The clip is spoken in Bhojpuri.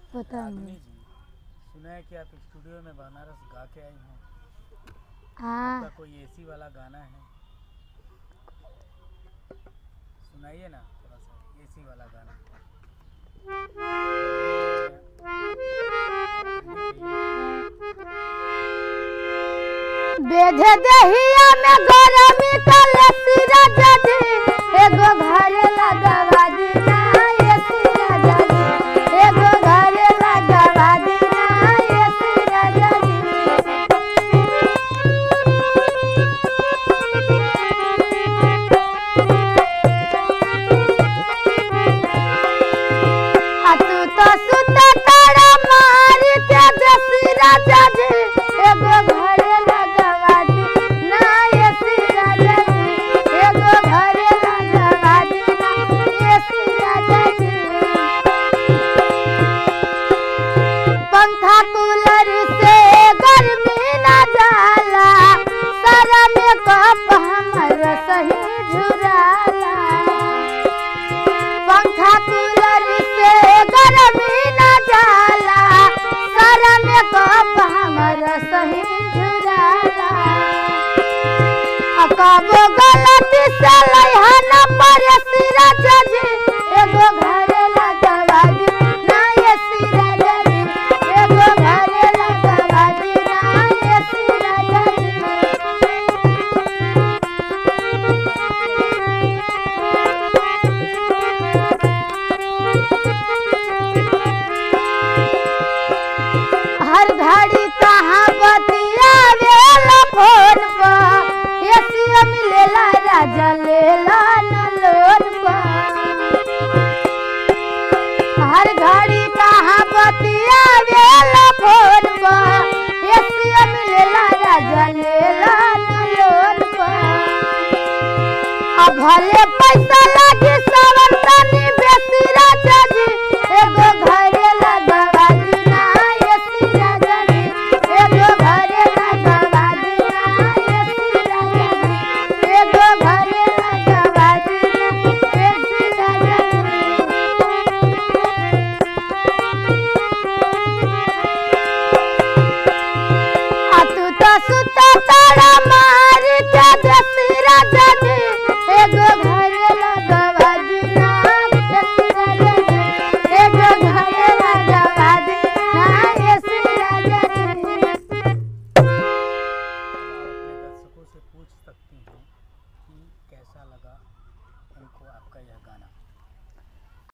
पता रागनी नहीं जी सुना है कि आप स्टूडियो में बनारस गा के आई हैं हाँ आपका कोई एसी वाला गाना है सुनाइए ना थोड़ा सा एसी वाला गाना बेधे दहिया में गरमी कले सिरा जदी एगो घर लगवा दीना ये सिरा जदी एगो घर लगवा दीना ये सिरा जदी आ तू तो सुत तारा मार के दसिरा जदी एगो घर लगवा दी ना ये सिरा जदी एगो घर लगवा दी ना ये सिरा जदी पंखा कूलर से गर्मी ना जाला सारा मेकअप हमर सही झुराला पंखा कूलर से गर्मी ना जाला सारा मेकअप हमर सही झुराला अकबो गलती से लइहन पर सिरा जजी एगो घर लगवा दी ना ये सिरा जजी एगो घर लगवा दी ना ये सिरा जजी हर घड़ी कहाँ बतिया वेला फोन पर एसीओ मिलेला राजा लेला न लोन पर हर घड़ी कहाँ बतिया वेला फोन पर एसीओ मिलेला राजा लेला न लोन पर अब भले पैसा लागे सावन तनी